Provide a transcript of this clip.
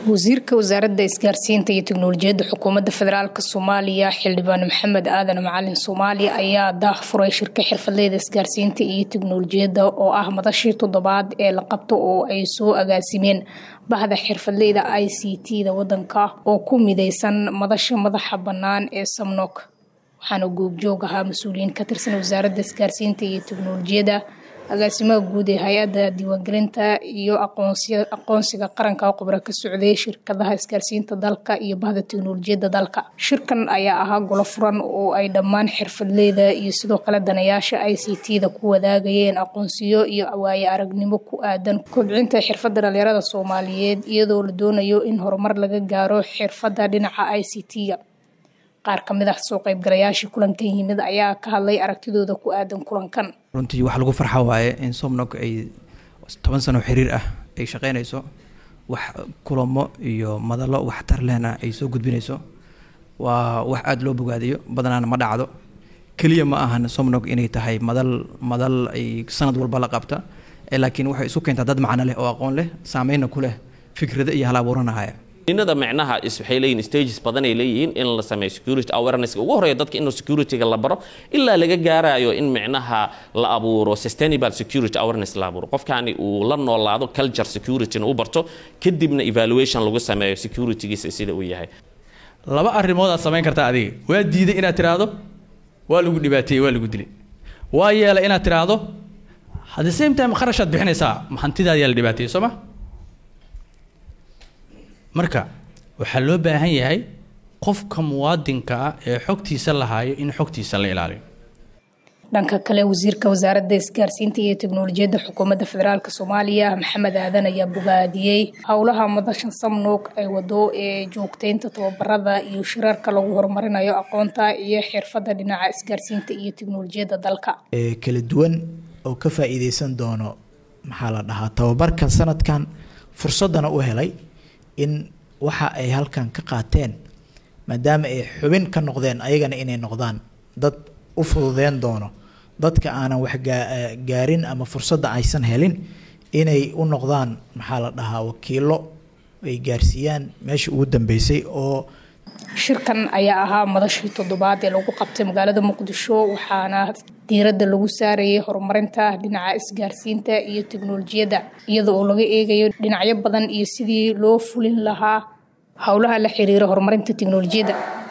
wasiirka wasaaradda isgaarsiinta iyo teknolojiyadda xukuumadda federaalk soomaaliya xildhibaan maxamed aadan macalin soomaali ayaa daah furay shirka xirfadleyda isgaarsiinta iyo teknolojiyadda oo ah madashii toddobaad ee la qabto oo ay soo agaasimeen bahda xirfadleyda i c t da wadanka oo ku mideysan madasha madaxa bannaan ee samnok waxaana goobjoog ahaa mas-uuliyiin ka tirsan wasaaradda isgaarsiinta iyo teknolojiyadda agaasimaha guud ee hay-adda diiwaangelinta iyo aqoonsiga qaranka khubro ka socday shirkadaha isgaarsiinta dalka iyo bahda teknolojiyadda dalka shirkan ayaa ahaa golo furan oo ay dhammaan xirfadleyda iyo sidoo kale danayaasha i c t da ku wadaagayeen aqoonsiyo iyo waaye aragnimo ku aadan kobcinta xirfadda dhalinyarada soomaaliyeed iyadoo la doonayo in horumar laga gaaro xirfadda dhinaca i c t-ga qaar ka mid ah soo qaybgalayaashii kulankan yimid ayaa ka hadlay aragtidooda ku aadan kulankan runtii wax lagu farxa waaye in somnog ay toban sano xiriir ah ay shaqeynayso wax kulamo iyo madalo waxtar lehna ay soo gudbinayso waa wax aada loo bogaadiyo badanaana ma dhacdo keliya ma ahan somnog inay tahay madal madal ay sanad walba la qabta laakiin waxay isu keentaa dad macno leh oo aqoon leh saameyna ku leh fikrado iyo hal abuuranahaya inada micnaha waxay leeyihin stages badan ay leeyihiin in la sameeyo security awareness ugu horeeya dadka in securityga la baro ilaa laga gaarayo in micnaha la abuuro sustainable security awareness la abuuro qofkani uu la noolaado culture securityna u barto kadibna evaluation lagu sameeyo securitygiisa sida uu yahay laba arrimood aad samayn kartaa adiga waa diiday inaad tiraahdo waa lagu dhibaateeyey waa lagu dilay waa yeelay inaad tiraahdo at the same time kharashaad bixinaysaa hantidaad yaa la dhibaateeyey soo ma marka waxaa loo baahan yahay qofka muwaadinka ah ee xogtiisa lahaayo in xogtiisa la ilaaliyo dhanka kale wasiirka wasaaradda isgaarsiinta iyo teknolojiyadda xukuumadda federaalk soomaaliya maxamed aadan ayaa bogaadiyey howlaha madasha samnoog ay wado ee joogteynta tababarada iyo shirarka lagu horumarinayo aqoonta iyo xirfadda dhinaca isgaarsiinta iyo teknolojiyadda dalka kala duwan oo ka faa-iideysan doono maxaa la dhahaa tababarkan sanadkan fursadana u helay in waxa ay halkan ka qaateen maadaama ay xubin ka noqdeen ayagana inay noqdaan dad u fududeen doono dadka aanan wax gaarin ama fursadda aysan helin inay u noqdaan maxaa la dhahaa wakiilo ay gaarsiiyaan meesha ugu dambeysay oo shirkan ayaa ahaa madashii toddobaad ee lagu qabtay magaalada muqdisho waxaana diiradda lagu saarayay horumarinta dhinaca isgaarsiinta iyo teknolojiyadda iyada oo laga eegayo dhinacyo badan iyo sidii loo fulin lahaa howlaha la xiriira horumarinta teknolojiyadda